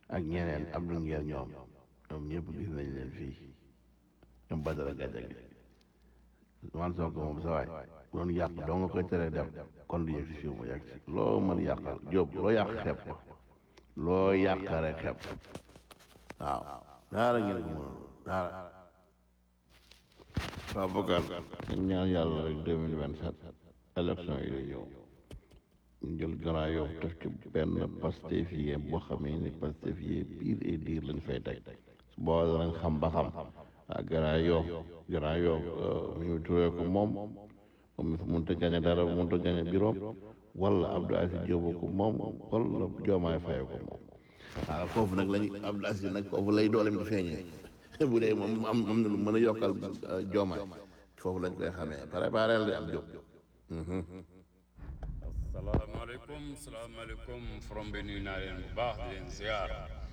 ak ñeneen Abdou Nguer ñoom ñoom ñëpp gis nañ leen fii ñoom Badara Gadiaga man Sonko moom sa waay doon yàq doo nga koy tere dem kon du yegg si fii mu yegg si loo mën yàqal Jóob loo yàq xeeb ko loo yàq rek xeeb waaw daara ngeen ko mënul daara waaw bokkaat ñu ñaan yàlla rek deux mille vingt sept élection yi di ñëw ñu jël Grand Yoff def ci benn Pastef yi boo xamee ni Pastef yi pire et dire lañ fay teg su boobaa danañ xam ba xam ah Grand Yoff Grand Yoff mu ñu turee ko moom moom mënut a gañe dara mënut a gañe biroom wala Abdou Aziz Diop ko moom wala Diomaye Faye ko moom waaw foofu nag lañu Abdou Aziz nag foofu lay doolem di feeñee bu dee moom am am na lu mën a yokkal Diomaye foofu lañ koy xamee préparé di am jóg asalaamaaleykum salaamaaleykum from bi nuyu naa leen bu baax di leen ziar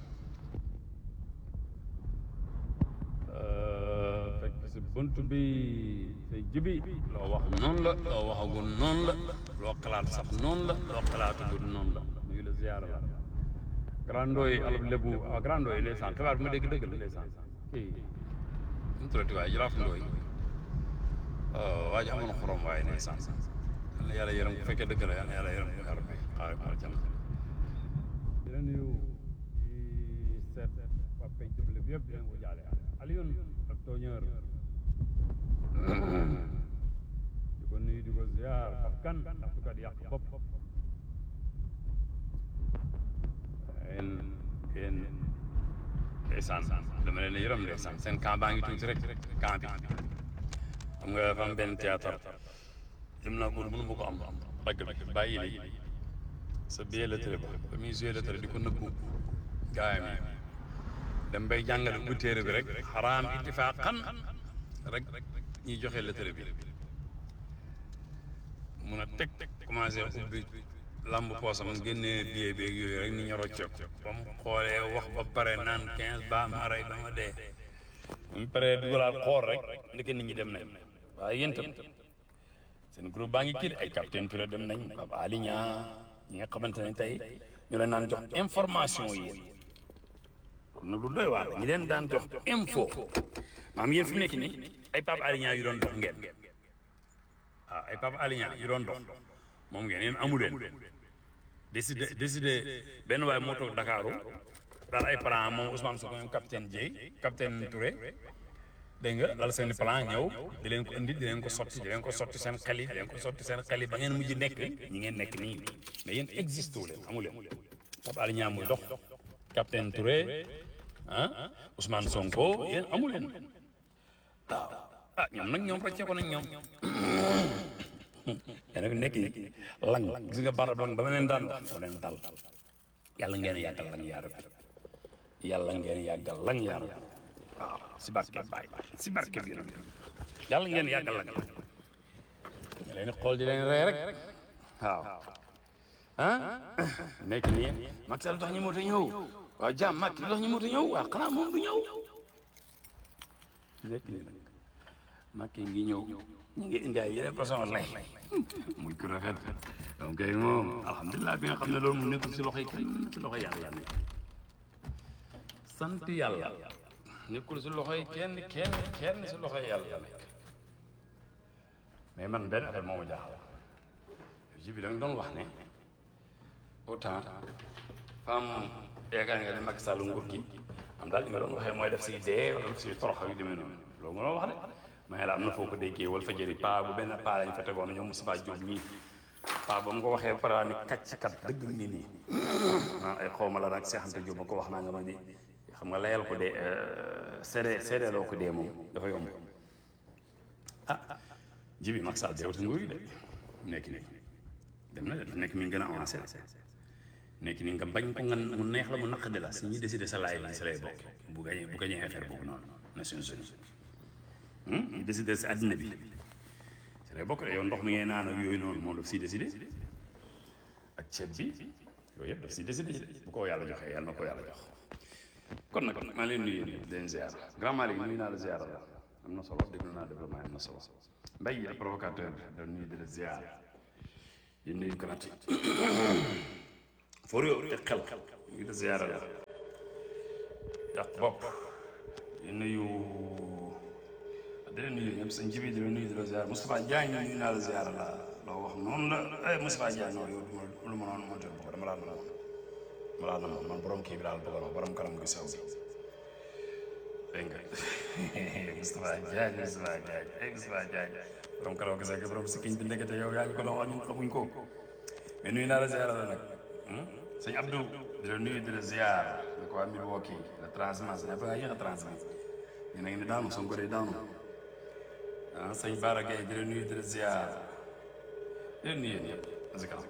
fekk si bunt bi te jibi loo wax noonu la loo waxagul noonu la loo xalaat sax noonu la loo xalaatagul noonu la nuyu la ziar la grandooy alab lébu ah grandooy ndeysaan xibaar bi ma dégg dëgg la ndeysaan kii nu tuddati waaye jiraaf ndooy waa ji amoon xorom waaye ndeysaan yal na yàlla yërëm bu fekkee dëgg la yal na yàlla yërëm ko yàlla bi xaaral ko aljana di la nuyu di seet waa penc bi lépp yëpp di leen ko jaale Alioune ak tooñeur di ko nuyu di ko ziar Pape Kane ndax du kat yàq bopp yéen yéen ndeysaan dama leen yërëm ndeysaan seen camp baa ngi tuuti rek camp bi xam nga dafa am benn théâtre dem naa ko mënu ma ko am ragg bi bàyyi li sa billet lettre ba ba muy joué lettre di ko nëbbu gaayam yi dem bay jàngale ubbi téere bi rek xaraam ittifaaqan rek ñuy joxe lettre bi mun a teg commencé ubbi lamb poosam génnee billet beeg yooyu rek ni ñu rocceek ba mu xoolee wax ba pare naan quinze ba ma rey ba ma dee bu mu paree dugalaat xool rek ndeke nit ñi dem nañ waaye yéen tam seen groupe baa ngi kii ay capitaine Touré dem nañ Baba Ali Niang ñi nga xamante ne tey ñu leen daan jox information yi kon nag lu doy waar la ñi leen daan jox info maam yéen fi mu nekk nii ay Baba Ali Niang yu doon dox ngeen waaw ay Baba Ali Niang yu doon dox moom ngeen yéen amu leen décidé décidé benn waay moo toog Dakaaru daal ay plan moom Ousmane Sonko ñoom capitaine Dieye capitaine Touré dégg nga lal seen plan ñëw di leen ko indi di leen ko sotti di leen ko sotti seen xel yi di leen ko sotti seen xel yi ba ngeen mujj nekk ñi ngeen nekk nii mais yéen existe wu leen amu leen Pape Alé Niang muy dox capitaine Touré ah Ousmane Sonko yéen amu leen waaw ah ñoom nag ñoom rocce ko nañ ñoom yéen a fi nekk lang gis nga barab lang ba ma leen daan foo leen dal yàlla ngeen yàggal lang yaa rabbi yàlla ngeen yàggal lang yaa rabbi waaw si barke Baay si barke bi nag yàlla ngeen yàggal lang nga leen xool di leen rey rek waaw ah nekk nii Macky Sall tax ñu moto ñëw waaw jàmm Macky tax ñu moto ñëw waaw xanaa moom du ñëw nekk nii nag Macky ngi ñëw ñu ngi indi ay yeneen façon lay muy ku rafet donc moom alhamdulilah bi nga xam ne loolu mu nekkul si loxo yi kenn si loxo yàlla yàlla sant yàlla nekkul si loxo yi kenn kenn kenn si loxo yi yàlla nekk mais man benn affaire moo ma jaaxal ji bi da nga doon wax ne autant femme yaakaar nga ne Macky Sall nguur gi am daal li nga doon waxee mooy def si dee wala def si torox yu demee noonu loolu nga doon wax de mais la am na foo ko déggee wala fa jëri paa bu benn paa lañ fa tegoon ñoom Moustapha Diop ñii paa ba mu ko waxee ba pare ni kàcc kat dëgg ngi nii naan ay xawma la nag Cheikh Anta Diop ma ko wax naa nga ma ni xam nga layal ko dee seede seedeeloo ko dee moom dafa yomb ah jibi Macky Sall deewatu nguur yi de nekk nii dem na de nekk mi ngi gën a avancé nekk nii nga bañ ko nga mu neex la mu naqadi la si ñuy décidé sa laay si lay bokk bu gañee bu gañee affaire boobu noonu Nations Unies ñu décidé si àddina bi si lay bokk de yow ndox mi ngay naan ak yooyu noonu moom daf siy décidé ak ceeb bi yooyu yëpp daf siy décidé bu ko yàlla joxee yàlla na ko yàlla jox kon nag maa leen nuyu di leen ziar grand Malick nuyu naa la ziar la am na solo déglu naa développement am na solo mbay yi provocateur da nuyu di la ziar di nuyu gratuit for yow te xel ngi la ziar la yàq bopp di nuyu di leen nuyu ñëpp sëñ jibi di leen nuyu di la ziar Moustapha Diagne nuyu naa la ziar la loo wax noonu la eh Moustapha Diagne non yow duma lu ma noonu monté boobu dama laa mën a ma laa na man borom kii bi daal bëggoon borom kanam gu sew bi dégg nga Moustapha Diagne Moustapha Diagne eh Moustapha Diagne borom kanam gu sew gi borom sikkiñ bi ndekete yow yaa ngi ko doon wax ñun xamuñ ko mais nuyu naa la ziar la nag sëñ Abdou di la nuyu di la ziar di ko waa Milwaukee la transmas ne fa nga yéex a transmas ñu ne ni daanu Sonko day daanu ah sëñ Bara Gaye di la nuyu di la ziar di la nuyu yéen ñëpp parce que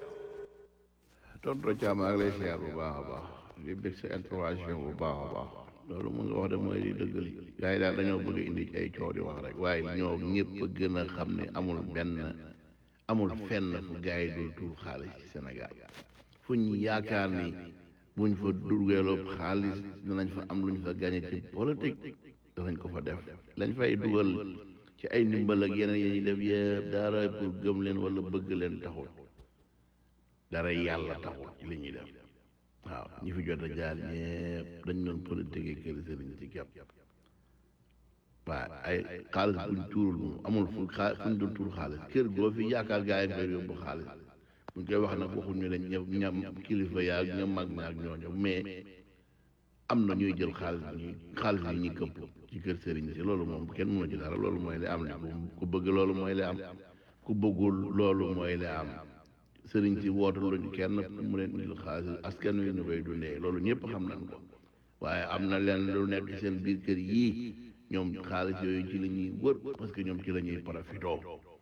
tonton Thiam maa ngi lay siyaar bu baax a baax di bëgg sa intervention bu baax a baax loolu mu nga wax de mooy li dëgg li gars yi daal dañoo bëgg indi ay coow di wax rek waaye ñoo ñëpp a gën a xam ne amul benn amul fenn fu gars yi dul tuur xaalis ci Sénégal fu ñu yaakaar ni buñ fa dugaloo xaalis danañ fa am luñ fa gagné ci politique danañ ko fa def lañ fay dugal ci ay ndimbal ak yeneen yi ñuy def yëpp dara pour gëm leen wala bëgg leen taxul dara yàlla taxul ci li ñuy def waaw ñi fi jot a jaar ñëpp dañ doon politique yi kër sëriñ ci kepp waaw ay xaalis buñ tuurul moom amul fu xaa fuñ doon tuur xaalis kër goo fi yaakaar gaa yi fay yóbbu xaalis buñ koy wax nag waxuñu ne ña ñam kilifa yaa ak ña mag ña ak ñooñu mais am na ñuy jël xaalis bi ñuy xaalis yi ñuy këpp ci kër sëriñ si loolu moom kenn mënu ci dara loolu mooy li am li ku bëgg loolu mooy li am ku bëggul loolu mooy li am sëriñ si woote luñ kenn mu leen indil xaalis askan wi ñu koy dundee loolu ñëpp xam nañ ko waaye am na leen lu nekk seen biir kër yii ñoom xaalis yooyu ci la ñuy wër parce que ñoom ci la ñuy profitoo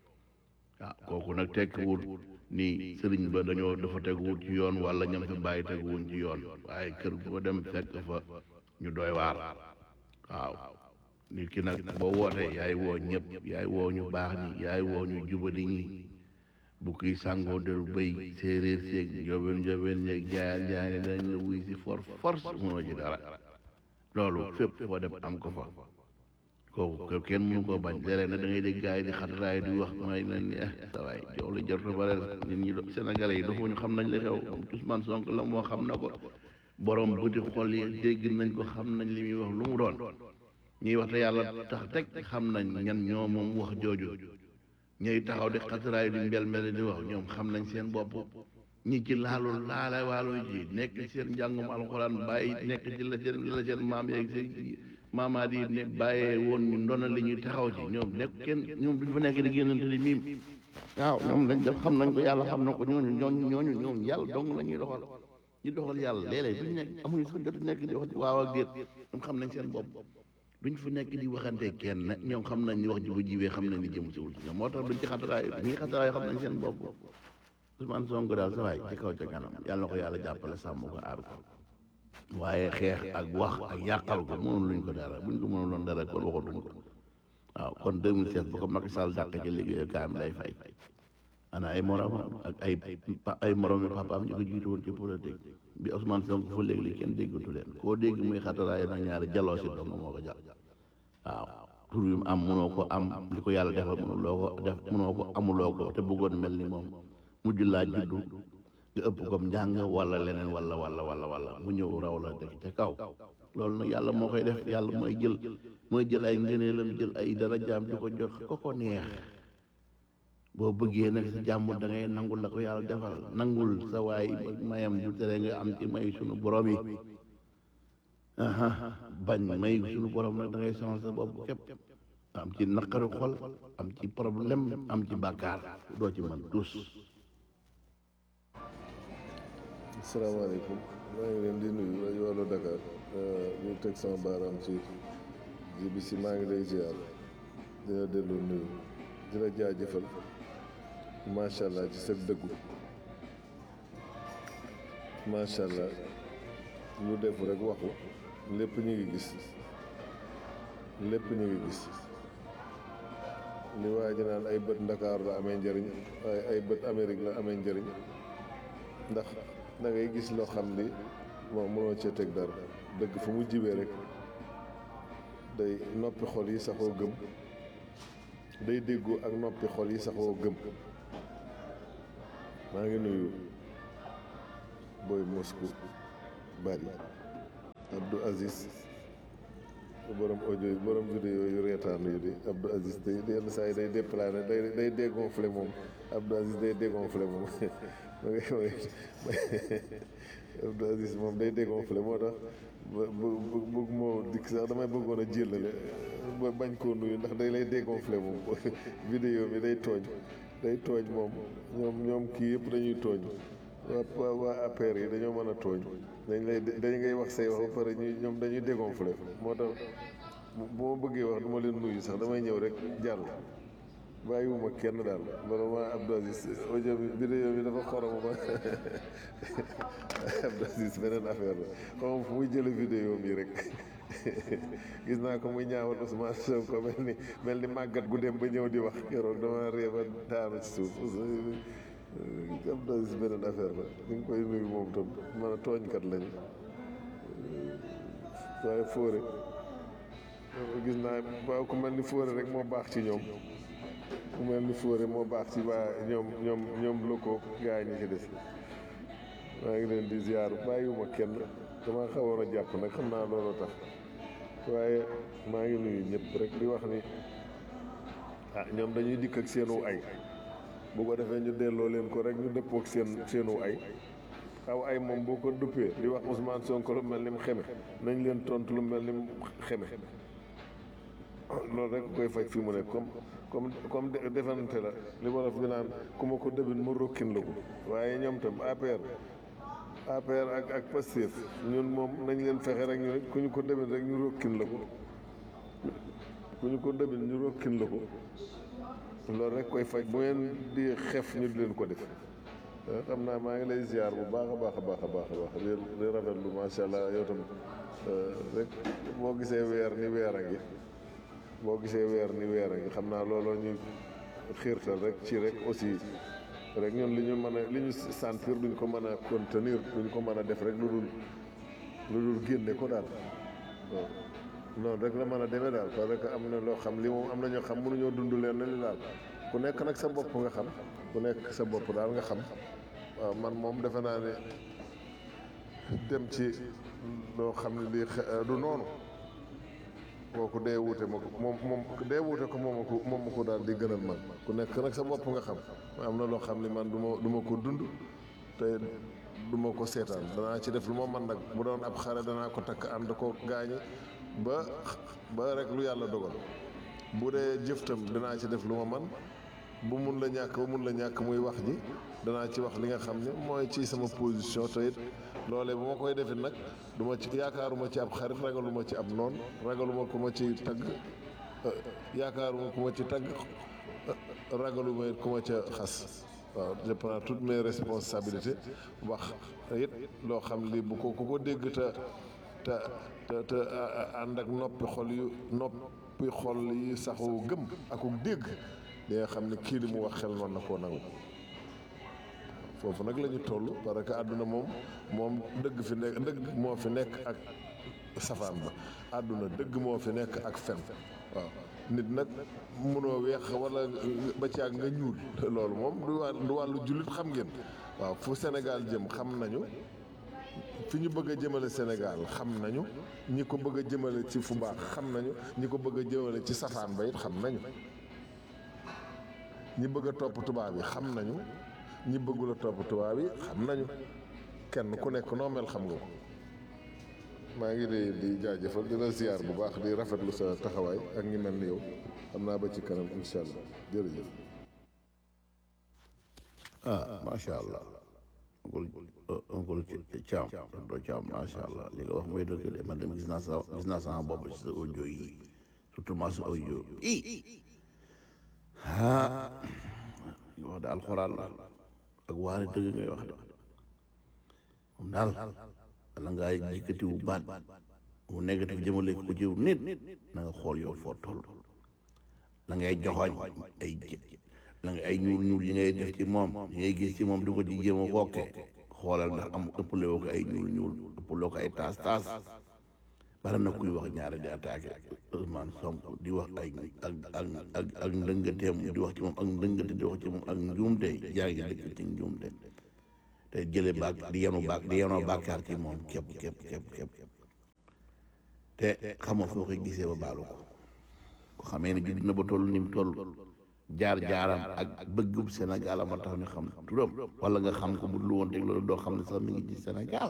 waaw kooku nag tekkiwul ni sëriñ ba dañoo dafa teguwul ci yoon wala ñam fi bàyyi teguwuñ ci yoon waaye kër boo dem fekk fa ñu doy waar waaw nit ki nag boo wootee yaay woo ñëpp yaay woo ñu baax ñi yaay woo ñu jubadi ñi bu kii sàngoo del bëy séeréer seeg njoobeen njoobeen ñeeg jaayaan jaayaan dañ la wuy si for force mënoo ci dara loolu fépp foo dem am ko fa kooku kenn mënu koo bañ léeg-léeg nag da ngay dégg gars yi di xataraay di wax may nañ ni eh sa waay jox la jot bare nit ñi sénégalais yi dafa ñu xam nañ li xew Ousmane Sonko la moo xam na ko borom bëti xol yi dégg nañ ko xam nañ li muy wax lu mu doon ñuy wax te yàlla tax teg xam nañ ñan ñoo moom wax jooju ñuy taxaw di xataraay di mbel mbel di wax ñoom xam nañ seen bopp ñi ci laalul laala waalo ji nekk seen njàngum alxuraan bàyyi nekk ci la seen la seen maam yeeg seen maamaat yi ne bàyyee woon ñu ndona li ñuy taxaw ci ñoom nekk kenn ñoom duñ fa nekk di génnante di miim waaw ñoom dañ def xam nañ ko yàlla xam na ko ñooñu ñooñu ñooñu ñoom yàlla dong la ñuy doxal ñu doxal yàlla léeg-léeg duñ nekk amuñu sax jot nekk di wax waaw ak déet ñoom xam nañ seen bopp duñ fa nekk di waxante kenn ñoom xam nañ ni wax ji bu jiwee xam nañ ni jëm siwul ci ñoom moo tax duñ ci xataraay ñii xataraay xam nañ seen bopp Ousmane Sonko daal sa waay ci kaw ca kanam yàlla na ko yàlla jàppale sàmm ko aar ko waaye xeex ak wax ak yàqal ko mënul luñ ko dara buñ ko mënul loon dara kon waxatuñ ko waaw kon 2016 bu ko Macky Sall dàq ci liggéeyu kaam lay fay ana ay morom ak ay ay morom yi papaam ñu ko jiitu woon ci politique bi Ousmane Sonko fa léegi li kenn déggatu leen koo dégg muy xataraay nag ñaari jaloo si dong moo ko jàll waaw tur yu mu am mënoo ko am li ko yàlla defal mënuloo ko def mënoo ko amuloo ko te bëggoon mel ni moom mujj laa juddu nga ëpp comme njàng wala leneen wala wala wala wala mu ñëw raw la dëkk ca kaw loolu nag yàlla moo koy def yàlla mooy jël mooy jël ay ngëneelam jël ay darajaam di ko jox ko ko neex boo bëggee nag sa jàmm da ngay nangul la ko yàlla defal nangul sa waay mayam du tere nga am ci may sunu borom yi aha bañ may sunu borom nag da ngay sonal sa bopp képp am ci naqaru xol am ci problème am ci bàkkaar doo ci mën tus asalaamaaleykum maa ngi leen di nuyu rajo Walo Dakar ñu teg sama baaraam ci ji bi si maa ngi lay ziar di la delloo nuyu di la jaajëfal macha allah ci sa dëggu macha allah lu def rek waxu lépp ñu ngi gis lépp ñu ngi gis li waa ji naan ay bët Ndakaaru la amee njëriñ waaye ay bët Amérique la amee njëriñ ndax da ngay gis loo xam ni moom mënoo cee teg dara dëgg fu mu jibee rek day noppi xol yi saxoo gëm day déggoo ak noppi xol yi saxoo gëm maa ngi nuyu booy Moscou bari Abdou Aziz borom audio yi borom vidéo yu reetaan yu di Abdou Aziz day yenn saa yi day déplané day day dégonflé moom Abdou Aziz day dégonflé moom Abdou Aziz moom day dégonflé moo tax ba bu bëgg moo dikk sax damay bëggoon a jëlale ba bañ koo nuyu ndax day lay dégonflé moom vidéo bi day tooñ day tooñ moom ñoom ñoom kii yëpp dañuy tooñ waa waa APR yi dañoo mën a tooñ dañ lay dañ ngay wax say wax ba pare ñu ñoom dañuy dégonflé moo tax bu ma bëggee wax du ma leen nuyu sax damay ñëw rek jàll bàyyiwuma kenn daal vraiment Abdou Aziz audio bi vidéo bi dafa xorom ba Abdou Aziz beneen affaire la xam fu muy jële vidéo bi rek gis naa ko muy ñaawal Ousmane Sonko mel ni mel ni màggat gu dem ba ñëw di wax keroog dama ree ba daanu ci suuf Abdou Aziz beneen affaire la ñu ngi koy nuyu moom tam man a tooñkat lañu waaye fóore gis naa waaw ku mel ni fóore rek moo baax ci ñoom ku mel ni fóore moo baax ci waa ñoom ñoom ñoom lëkkoo gaa yi ñu ci des maa ngi leen di ziar bàyyiwuma kenn dama xawoon a jàpp nag xam naa loolu tax waaye maa ngi nuyu ñëpp rek di wax ni ah ñoom dañuy dikk ak seenu ay bu ko defee ñu delloo leen ko rek ñu dëppoo ak seen seenu ay aw ay moom boo ko duppee di wax Ousmane Sonko lu mel ni mu xeme nañ leen tontu lu mel ni mu xeme loolu rek koy faj fi mu nekk comme comme comme defante la li wolof bi naan ku ma ko dëbin mu rokkin la ko waaye ñoom tam APR APR ak ak Pastef ñun moom nañ leen fexe rek ñu ku ñu ko dëbin rek ñu rokkin la ko ku ñu ko dëbin ñu rokkin la ko loolu rek koy faj bu ngeen di xef ñu di leen ko def xam naa maa ngi lay ziar bu baax a baax a baax a baax a baax di rafetlu macha allah yow tam rek boo gisee weer ni weer a ngi boo gisee weer ni weer a ngi xam naa looloo ñu xiirtal rek ci rek aussi rek ñun li ñu mën a li ñu sentir duñ ko mën a contenir duñ ko mën a def rek lu dul lu dul génne ko daal waaw noonu rek la mën a demee daal parce que am na loo xam li moom am na ñoo xam mënuñoo dund leen li daal ku nekk nag sa bopp nga xam ku nekk sa bopp daal nga xam waaw man moom defe naa ne dem ci loo xam ne lii du noonu kooku dee wuute ma ko moom moom dee wuute ko moom ko moom ma ko daal di gënal man ku nekk nag sa bopp nga xam am na loo xam ne man du ma du ma ko dund te du ma ko seetaan danaa ci def lu ma man nag bu doon ab xare danaa ko takk ànd ko gaañi ba ba rek lu yàlla dogal bu dee jëftam danaa ci def lu ma man bu mun la ñàkk ba mun la ñàkk muy wax ji danaa ci wax li nga xam ne mooy ci sama position te it loolee bu ma koy defit nag du ma ci yaakaaruma ci ab xarit ragaluma ci ab noon ragaluma ku ma ci tagg yaakaaruma ku ma ci tagg ragaluma it ku ma ca xas waaw je prends toutes mes responsabilités wax it loo xam li bu ko ku ko dégg te te te te ànd ak noppi xol yu noppi xol yi saxu gëm aku dégg di nga xam ne kii li mu wax xel noonu na koo nangu foofu nag la ñu toll parce que àdduna moom moom dëgg fi nekk dëgg moo fi nekk ak safaan ba àdduna dëgg moo fi nekk ak fen waaw nit nag mënoo weex wala ba ci ak nga ñuul loolu moom du wàll du wàllu jullit xam ngeen waaw fu Sénégal jëm xam nañu fi ñu bëgg a jëmale Sénégal xam nañu ñi ko bëgg a jëmale ci fu baax xam nañu ñi ko bëgg a jëmale ci safaan ba it xam nañu ñi bëgg a topp tubaab yi xam nañu ñi bëggul a topp tubaab yi xam nañu kenn ku nekk noo mel xam nga ko maa ngi lay di jaajëfal di la ziar bu baax di rafetlu sa taxawaay ak ñi mel ni yow xam naa ba ci kanam incha allah jërëjëf. ah macha allah oncle oncle Thiam doo Thiam macha allah li nga wax mooy dëgg de man dem gis naa sa gis naa sama bopp ci sa audio yi surtout ma sa audio i ah nga wax de alxuraan la ak waare dëgg ngay wax de moom daal wala ngaa yëkkati wu baat mu négatif jëmale ko jiw nit na nga xool yow foo toll la ngay joxoñ ay la nga ay ñuul ñuul yi ngay def ci moom yi ngay gis ci moom di ko ci jéem a wokke xoolal ndax am ëppale woo ko ay ñuul ñuul ëppaloo ko ay taas taas bari na kuy wax ñaare di attaqué Ousmane Sonko di wax ay ak ak ak ak ndëngateem di wax ci moom ak ndëngate di wax ci moom ak njuumte yaa ngi dëkk ci njuumte te jële baak di yenu baak di yenoo bàkkaar ci moom képp képp képp képp te te xamoo foo koy gisee ba baalu ko ko xamee ne judd na ba toll ni mu toll jaar jaaram ak bëggub Sénégal a ma tax ñu xam turam wala nga xam ko bu lu woon teg loolu doo xam ne sax mi ngi ci Sénégal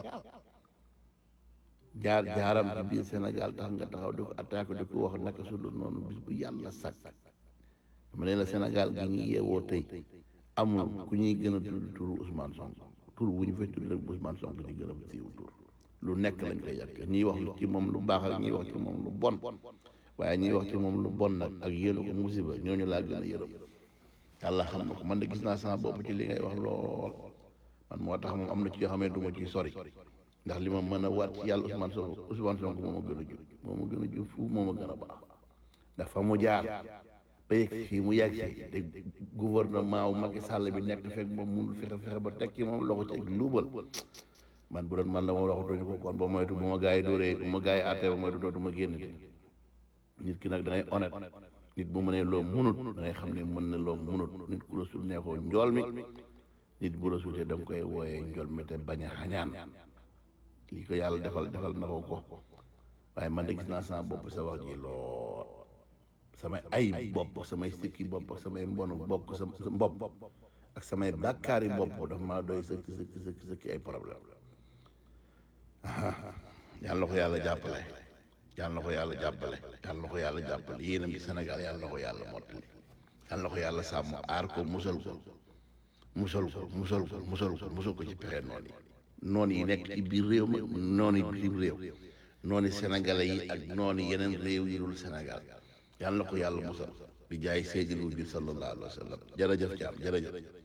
jaar jaaram ci biir Sénégal tax nga taxaw di ko attaqué di ko wax naka su dul noonu bis bu yàlla sàkk dama ne la Sénégal gi ñu yeewoo tey amul ku ñuy gën a tudd turu Ousmane Sonko tur bu ñu fay tudd rek Ousmane Sonko ci gën a siiw tur lu nekk lañ koy yàq ñiy wax ci moom lu baax ak ñiy wax ci moom lu bon waaye ñiy wax ci moom lu bon nag ak yéenu ko musiba ñooñu laa gën a yërëm yàlla xam na ko man de gis naa sama bopp ci li ngay wax lool man moo tax moom am na ci yoo xam ne du ma ciy sori ndax li ma mën a waat ci yàlla Ousmane Sonko Ousmane Sonko moo ma gën a jub moo ma gën a jub fu moo ma gën a baax ndax fa mu jaar ba yegg fii mu yegg si te gouvernement wu Macky Sall bi nekk fekk moom munul fexe fexe ba teg ci moom loxo ci ak luubal man bu doon man la moom waxatuñu ko kon ba moytu bu ma gaa yi dóoree bu ma gaa yi àttee ba moytu dootuma génn nit ki nag da ngay honnête nit bu mënee loo munut da ngay xam ne mën na loo munut nit ku la sul neexoo njool mi nit bu la suutee da nga koy wooyee njool mi te bañ a xañaan lii ko yàlla defal defal na ko ko waaye man de gis naa sama bopp sa wax ji lool samay ay bopp samay sikki bopp ak samay mbonu bokk sa mbopp ak samay bàkkaari bopp dafa maa doy sëkk sëkk sëkk sëkk ay problème yàlla na ko yàlla jàppale yàlla na ko yàlla jàppale yàlla na ko yàlla jàppale yéenam ci Sénégal yàlla na ko yàlla mottali yàlla na ko yàlla sàmm aar ko musal ko musal ko musal ko musal ko musal ko ci pexe noonu yi noonu yi nekk ci biir réew ma noonu yi biir réew noonu sénégalais yi ak noonu yeneen réew yi dul Sénégal yàlla na ko yàlla musal di jaay seydil wujud sallallahu alayhi wa sallam jërëjëf jaam jërëjëf